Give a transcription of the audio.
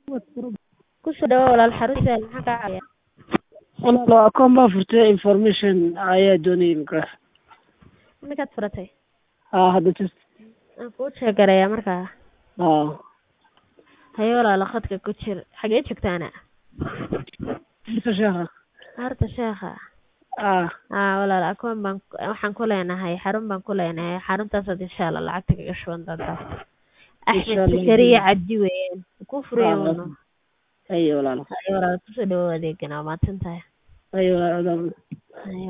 Ku soo dhawaad walaal xarunta maxaa kaa caawinaya? Walaal akoon baan furtay information ayaa doonayay markaa. Imikaad furatay? Haa hadda just. Waan kuu sheegarayaa markaa. Haa. Haye walaal khadka ku jir. Xagee joogtaana? Inta sheekha. Harta sheekha. Haa. Haa walaal akoon baan waxaan ku leenahay xarun baan ku leenahay xaruntaas insha Allah lacagta kaga shuban doontaa. Axmed Insha Allah. Sakariya Cabdi weeyaan. Ku furaya Haa. wano. Haye walaal. Haye walaal ku soo dhawaad adeegana waa mahadsantahay. Haye walaal. Haye